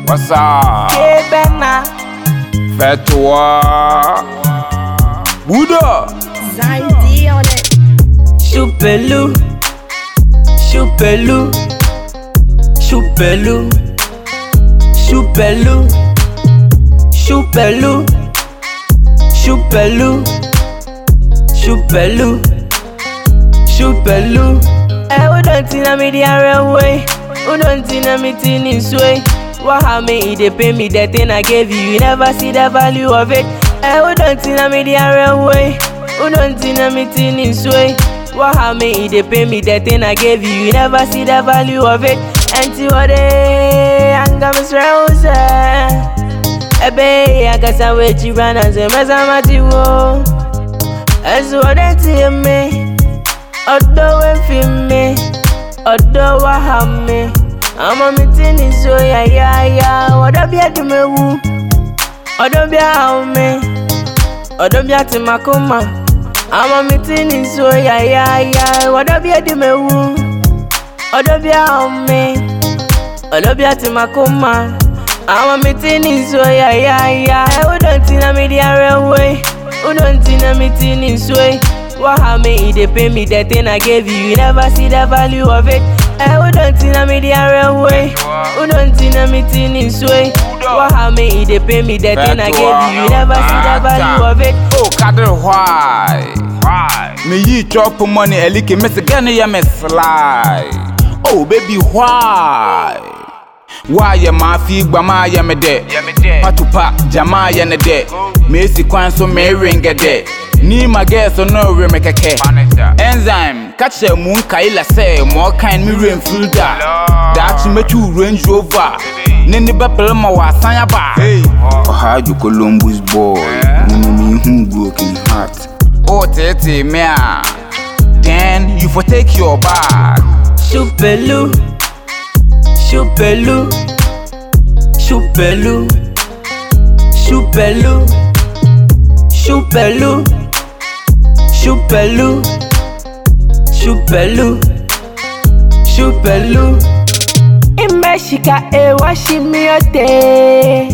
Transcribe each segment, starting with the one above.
What's up? Kebena, Fetwa. Buddha. Zine D on it. Choupelou, Choupelou, Choupelou, Choupelou, Choupelou, Choupelou, Choupelou, Choupelou. Eh, who don't think me the other way? Who don't think me thinking sway? What how me it dey pay me the thing I gave you? You never see the value of it. Eh, who don't think me the other way? Who don't think me thinking sway? What how me it dey pay me the thing I gave you? You never see the value of it. Anti what anga misrause. Ebe agasa wechi rana ze mezamati wo. Esu ode ti me. Ọ̀dọ̀ wẹ́ fi mi, ọ̀dọ̀ wá hà mi. Ọmọ mi ti ní so yàyàyà, ọ̀dọ̀ bí ẹ̀dùnmẹ̀wù, ọ̀dọ̀ bí àwọn mi, ọ̀dọ̀ bí àti màkúmà. Ọmọ mi ti ní so yàyàyà, ọ̀dọ̀ bí ẹ̀dùnmẹ̀wù, ọ̀dọ̀ bí àwọn mi, ọ̀dọ̀ bí àti màkúmà. Ọmọ mi ti ní so yàyàyà, ẹ̀ ó dọ̀ tí na mi di ara wẹ̀, ó dọ̀ tí na mi ti ní so yìí. What how me it dey pay me the thing I gave you? You never see the value of it. Eh, who don't think me the other way? Who don't think me thinking sway? What how me it dey pay me the thing I gave you? You never see the value of it. Oh, kadri why? Why? Me yi chop money elike me se gani ya me slide. Oh, baby, why? Why ya ma fi gba ma ya me de? Patupa jama ya ne de. Me si kwan so me ringa de. Ni ma get so no re me keke. Enzyme, catch a moon kaila say more kind me rain filter. That me tu Range Rover. Nini bepel ma wa sanya ba. Hey. Oha you Columbus boy. Nini me who broken heart. Oh tete me ah. Then you for take your bag. Choupelou, choupelou, choupelou, choupelou, choupelou, choupelou, choupelou, choupelou. Imeshika ewa shimiote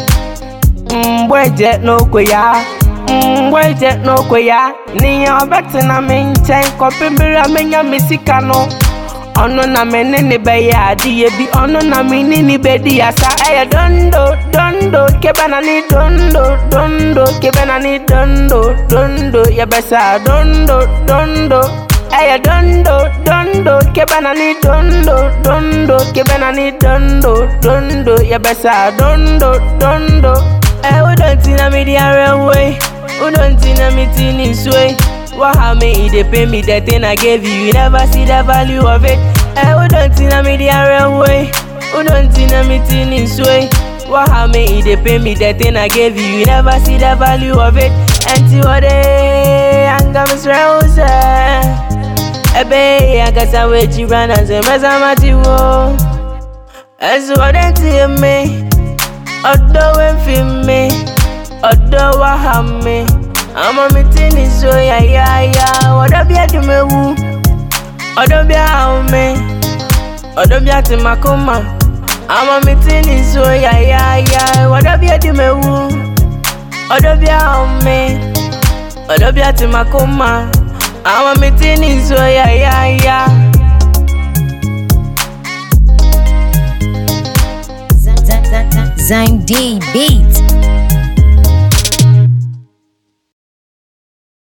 Mbweje n'okwe ya Mbweje n'okwe ya N'ihe ọbẹti na mi nkyɛn kɔpembere a menya me sika no ɔno na me ne ne bɛyɛ adeɛ bi ɔno na me ne ne bɛdi asa ɛyɛ dondo dondo kebɛna ne dondo dondo kebɛna ne dondo dondo yɛbɛsa dondo dondo ɛyɛ dondo dondo kebɛna ne dondo dondo kebɛna ne dondo dondo yɛbɛsa dondo dondo ɛ wodɔnti na me di ara wei wodɔnti na me ti ne nsue What how me it dey pay me the thing I gave you? You never see the value of it. Eh, who don't think me the other way? Who don't think me thinking sway? What how me it dey pay me the thing I gave you? You never see the value of it. Anti what anga misrause. Ebe agasa wechi rana ze mezamati wo. Esu ode ti me. Ọ̀dọ̀ wẹ́ fi mi, ọ̀dọ̀ wá hà mi. Ọmọ mi ti ní so yàyàyà, ọ̀dọ̀ bí ẹ̀dùnmẹ̀wù, ọ̀dọ̀ bí àwọn mi, ọ̀dọ̀ bí àti màkúmà. Ọmọ mi ti ní so yàyàyà, ọ̀dọ̀ bí ẹ̀dùnmẹ̀wù, ọ̀dọ̀ bí àwọn mi, ọ̀dọ̀ bí àti màkúmà. Ọmọ mi ti ní so yàyàyà. Zine D beat.